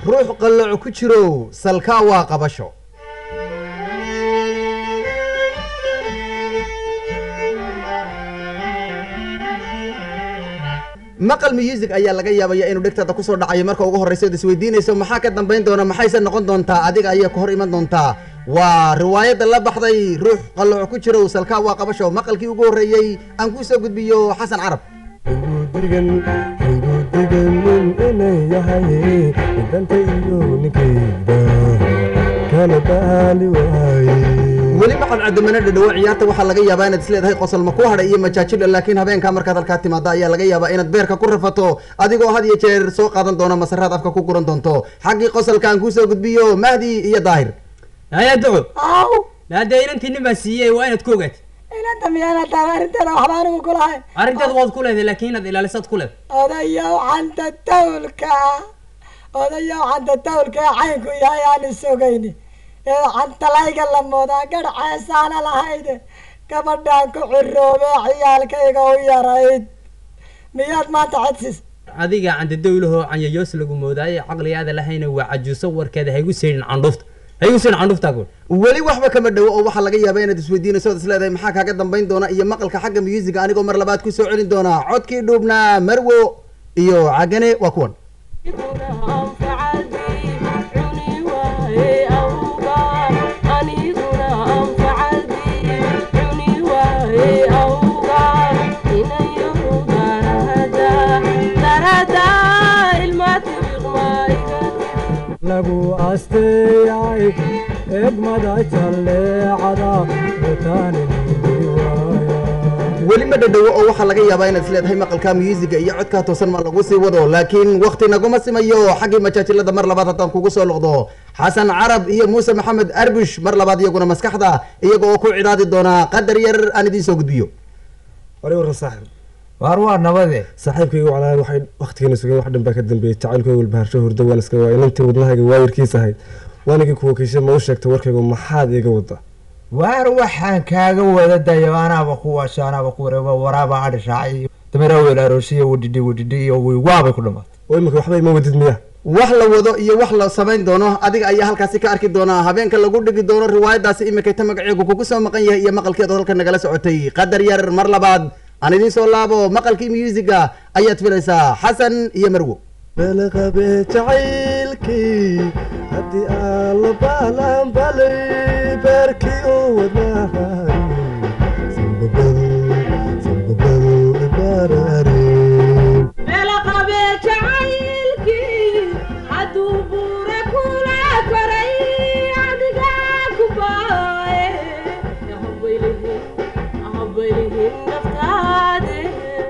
ruux qallooc ku jirow salkaa waa qabasho maqal music ayaa laga yaabaya inuu dhegtaada kusoo dhacayo marka ugu horreysa od isweydiinayso maxaa ka dambayn doona maxayse noqon doontaa adiga ayaa ka hor iman doontaa waa riwaayadda la baxday ruux qallooc ku jirow salkaa waa qabasho maqalkii ugu horreeyey aan kuu soo gudbiyo xasan carab haygudigan haygudiganin inay yahay danta iyo ninkayda kala baali waaye weli maxad cadamana dhadhawo ciyaarta waxaa laga yaabaa inaad isleedahay qosol ma ku hadhay iyo majaajilo laakiin habeenkaa markaad halkaa timaado ayaa laga yaabaa inaad beerka ku rafato adigoo had iyo jeer soo qaadan doona masaraad afka ku guran doonto xaggii qosolka aan kuusoo gudbiyo mahdi iyo daahir haya duco aw haddee inantii nin baa siiyey waa inaad ka ogaatid inanta miyaana taan arrinteeda waxba anigu kulahay arrinteed waad ku leedahay laakiin inaad ilaalisaad ku leed odayow xanta tawlka odayow xanta tawlka ee caynku yahay aan isogayni ee xantalayga la moodaa garh ceesaana lahayde gabadhaan ku ciroobe ciyaalkayga u yarayd miyaad maanta cedsis adiga candadowlahoo canyayoos lagu moodaaye caqligaada lahayna waa cajuuso warkeeda haygu seydhin candhufta haygu seydhin candhuftaa gool weli waxba kama dhowo oo waxaa laga yaabaa inaad isweydiinayso ood isleedahay maxaa kaaga dambayn doona iyo maqalka xagga musiga anigoo mar labaad kusoo celin doona codkii dhuubnaa marwo iyo cagane waa kuwan lagu asteeyay egmada jalleecada utaanin waaya weli ma dhadhowo oo waxaa laga yaabaa inaad isleedahay maqalka musiga iyo codkaa toosan ma lagu sii wado laakiin wakti naguma simayo xaggii majaajilada mar labaad haddaan kugu soo noqdo xasan carab iyo muuse maxamed arbush mar labaad iyaguna maskaxda iyaga oo ku cidaadi doona qadar yar aan idiin soo gudbiyo wari warra saaxib waar waa nabade saaxiibkayga walaal waxay waqtigeena sugeen wax dhan baa ka dambeeyey jacaylkooda walbaharsho hurdo waan iska waay inantii wadnahayga waayirkiis ahayd waanigii kuwa kiisha ma u sheegtay warkaygu maxaad iiga wada waar waxaan kaaga wada dayo anaaba kuwaasho anaaba ku wareego waraaba adhi raacay dameeraa weel aroosiya wadhidhi wadhidhi iyo wiwaabay ku dhamaatay oo imika waxba ima wadid miya wax la wado iyo wax la samayn doono adiga ayaa halkaasi ka arki doona habeenka lagu dhigi doono riwaayadaasi imikayta magaceegu kugu soo maqan yahay iyo maqalkeedu halka nagala socotay qadar yar mar labaad aan idiin soo laabo maqalkii musiga ayaad filaysaa xasan iyo marwo balaqabe jacaylkii haddii aan la baalan balay beerkii oo wadnahay sanbabadu sanbabadu ibaarareen melaqabe jacaylkii hadduu buure kula koray adiga ku baaye habaylihin habaylihin naftaade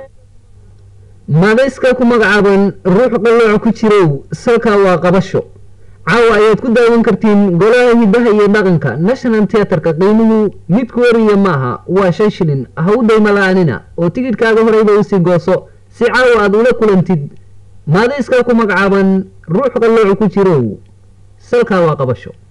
madayska ku magacaaban ruux qallooc ku jirow salka waa qabasho caawa ayaad ku daawan kartiin golaha hidaha iyo dhaqanka national theatrka qiimuhu mid ku wariya maaha waa shan shilin ha u dayma la-aanina oo tigidhkaaga horeyba usii gooso si caawa aad ula kulantid maadayska ku magacaaban ruux qallooc ku jirow salka waa qabasho